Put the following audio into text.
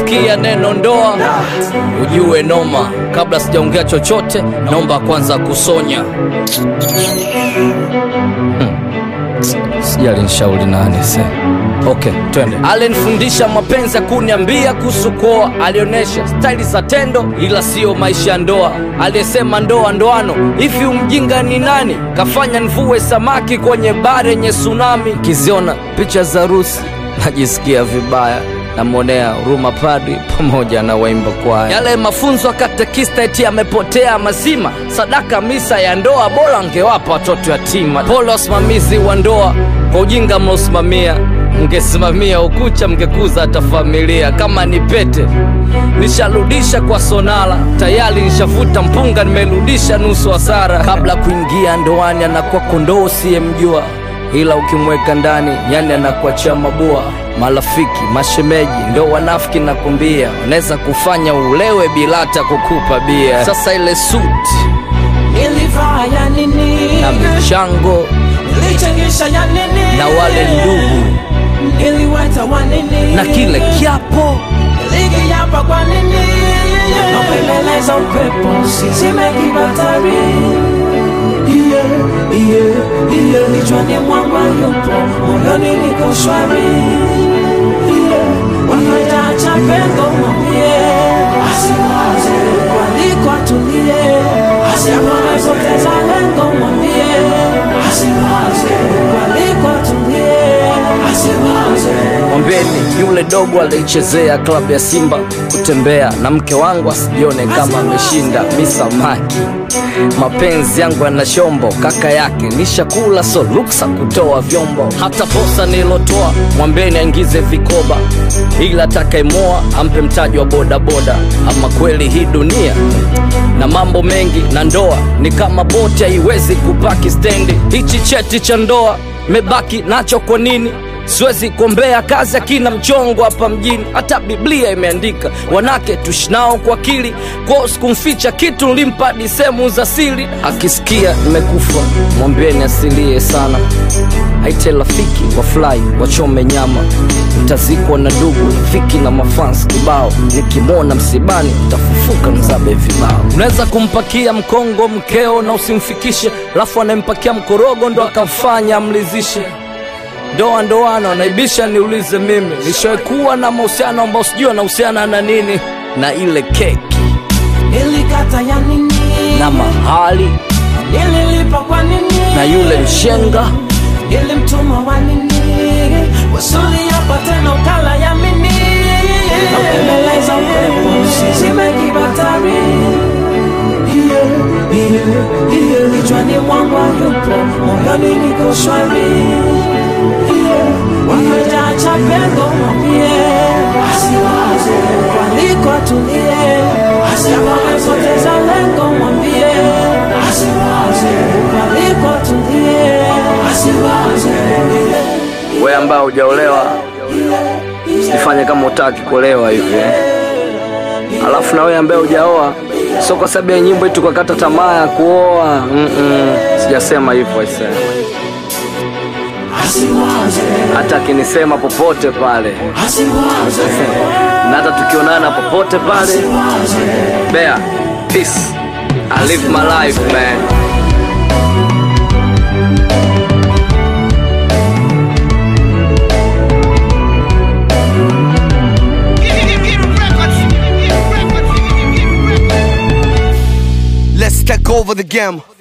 ukisikia neno ndoa ujue noma. Kabla sijaongea chochote, naomba kwanza kusonya. Sijali nishauri nani se. Okay, twende. Alinifundisha mapenzi ya kuniambia kuhusu kuoa, alionyesha staili za tendo, ila siyo maisha ya ndoa. Aliyesema ndoa ndoano, hivi umjinga ni nani? Kafanya nivue samaki kwenye bare yenye tsunami. Kiziona picha za harusi najisikia vibaya namwonea huruma padri pamoja na waimba kwaya. Yale mafunzo ya katekista eti yamepotea mazima. Sadaka misa ya ndoa bora angewapa watoto yatima. Pole wasimamizi wa ndoa kwa ujinga mnaosimamia, mngesimamia ukucha, mngekuza hata familia. Kama ni pete nisharudisha kwa sonala, tayari nishavuta mpunga, nimerudisha nusu hasara. Kabla kuingia ndoani anakuwa kondoo usiyemjua ila ukimweka ndani yani anakuachia mabua. Marafiki, mashemeji ndo wanafiki, nakwambia wanaweza kufanya ulewe bila hata kukupa bia. Sasa ile suti Nilivaa ya nini? na michango Nilichangisha ya nini? na wale ndugu Niliweta wa nini? na kile kiapo Nilikiapa kwa nini? Napembeleza upepo usizime kibatari Yeah, yeah, yeah. Kichwani mwangu yupo, moyoni niko shwari Yeah, wakataacha pengo mwambie asiwaze kwaliko atulie, asipoteza lengo mwambie asiwaze kwaliko atulie, asiwaze Mwambeni yule dogo alichezea klabu ya Simba kutembea na mke wangu asijione kama ameshinda. Mi samaki, mapenzi yangu yana shombo, kaka yake nishakula, so ruksa kutoa vyombo. Hata posa nilotoa mwambeni aingize vikoba, ila atakayemoa ampe mtaji wa bodaboda. Ama kweli hii dunia na mambo mengi, na ndoa ni kama boti, haiwezi kupaki stendi. Hichi cheti cha ndoa mebaki nacho kwa nini? Siwezi kuombea kazi akina mchongo hapa mjini, hata Biblia imeandika wanake tushinao kwa akili. Kwao sikumficha kitu, nilimpa hadi sehemu za siri. Akisikia nimekufa mwambieni asilie sana, aite rafiki wafurahi wachome nyama. Mtazikwa na ndugu rafiki na mafans kibao, nikimwona msibani tafufuka mzabe vibao. Unaweza kumpakia mkongo mkeo na usimfikishe, alafu anayempakia mkorogo ndo akamfanya amlizishe ndoa ndoano naibisha niulize mimi nishaikuwa na mahusiano ambao sijui anahusiana na nini na ile keki Nilikata ya nini? na mahali Nililipa kwa nini? na yule mshenga Nilimtuma wa nini? Wasuli hapa tena ukala ya mini Naupembeleza upepo usizime kibatari Yeah, yeah, yeah. Kichwani mwangu yupo, moyoni niko shwari Yeah, wakajaacha pengo mwambie asiwaze kwaliko atulie asipoteza lengo mwambie asiwaze kwaliko atulie asiwaze we ambaye hujaolewa usifanye kama utaki kuolewa hivi eh. alafu na wewe ambaye hujaoa sio kwa sababu ya nyimbo eti tukakata tamaa ya kuoa Mm-mm. sijasema hivyo aisee asiwaze hata akinisema popote pale asiwaze na hata tukionana popote pale Bear, peace I live my life man Let's take over the game.